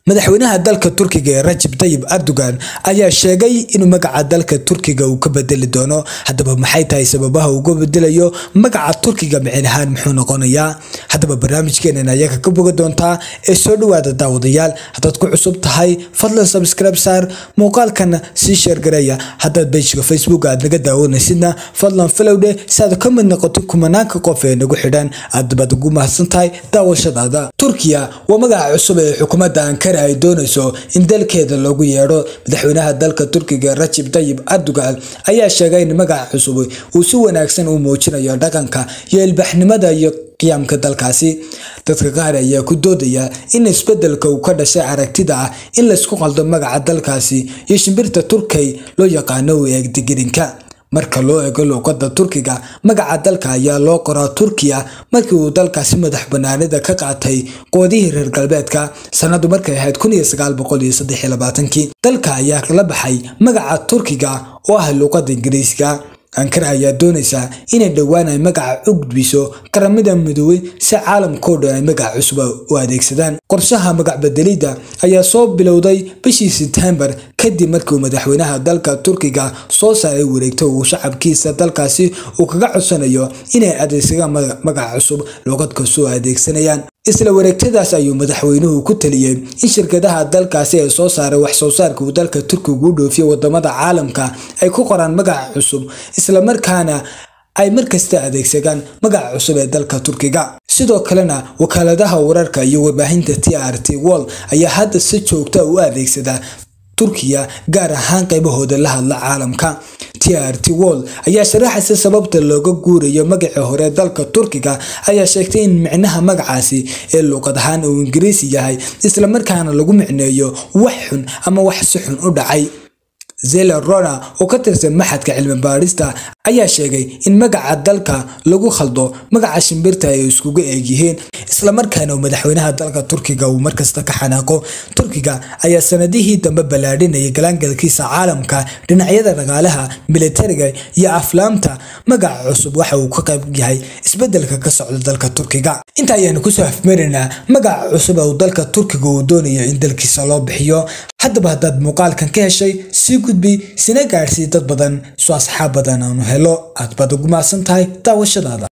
madaxweynaha dalka turkiga ee rajab tayib erdogan ayaa sheegay inuu magaca dalka turkiga uu ka bedeli doono haddaba maxay tahay sababaha uga bedelayo magaca turkiga micin ahaan muxuu noqonayaa haddaba barnaamijkeenan ayaga ka boga doontaa ee soo dhawaada daawadayaal haddaad ku cusub tahay fadlan subscribe saar muuqaalkana sii sheergareeya haddaad bejka facebook aad naga daawanaysidna fadlan filowdhe si aad ka mid noqoto kumanaanka qof ee nagu xidhan aad baad ugu mahadsan tahay daawashadaada turkiya waa magaca cusub ee xukuumadda ankara ay doonayso in dalkeeda loogu yeedho madaxweynaha dalka turkiga rajab tayib erdogan ayaa sheegay in magaca cusub uu si wanaagsan u muujinayo dhaqanka iyo ilbaxnimada iyo qiyaamka dalkaasi dadka qaar ayaa ku doodaya in isbedelka uu ka dhashay aragtida ah in laysku qaldo magaca dalkaasi iyo shimbirta turkey loo yaqaano u eeg digirinka marka loo eego luuqada turkiga magaca dalka ayaa loo qoraa turkiya markii uu dalkaasi madax banaanida ka qaatay qoodihii reer galbeedka sanadu markay ahayd kii dalka ayaa la baxay magaca turkiga oo ah luuqada ingiriiska ankara ayaa doonaysaa inay dhowaan ay magaca u gudbiso qaramada midoobey si caalamkao dhan ay magaca cusub u adeegsadaan qorshaha magac bedelidda ayaa soo bilowday bishii sebtembar kadib markii uu madaxweynaha dalka turkiga soo saaray wareegto uu shacabkiisa dalkaasi uu kaga codsanayo inay adeegsadaan magaca cusub luuqad kastoo adeegsanayaan isla wareegtadaas ayuu madaxweynuhu ku taliyey in shirkadaha dalkaasi ee soo saaray wax soo saarka uu dalka turkiga u dhoofiyo wadamada caalamka ay ku qoraan magaca cusub islamarkaana ay markasta adeegsadaan magaca cusub ee dalka turkiga sidoo kalena wakaaladaha wararka iyo warbaahinta t r t wol ayaa hadda si joogta u adeegsada turkiya gaar ahaan qaybahooda la hadla caalamka t r t wol ayaa sharaxaysa sababta looga guurayo magacii hore dalka turkiga ayaa sheegtay in micnaha magacaasi ee luuqad ahaan uu ingiriisi yahay islamarkaana lagu micneeyo wax xun ama wax si xun u dhacay zela rona oo ka tirsan maxadka cilmi baadhista ayaa sheegay in magaca dalka lagu khaldo magaca shimbirta ay iskugu eegyihiin islamarkaana uu madaxweynaha dalka turkiga uu markasta ka xanaaqo turkiga ayaa sanadihii dambe ballaadhinayay galaangalkiisa caalamka dhinacyada dhaqaalaha militariga iyo aflaamta magaca cusub waxa uu ka qayb yahay isbedelka ka socda dalka turkiga inta ayaanu kusoo afmaraynaa magaca cusub ee uu dalka turkiga uu doonayo in dalkiisa loo bixiyo haddaba haddaad muuqaalkan ka heshay sii gudbi sina gaadhsii dad badan soo asxaab badan aanu helo aad baad ugu mahadsan tahay daawashadaada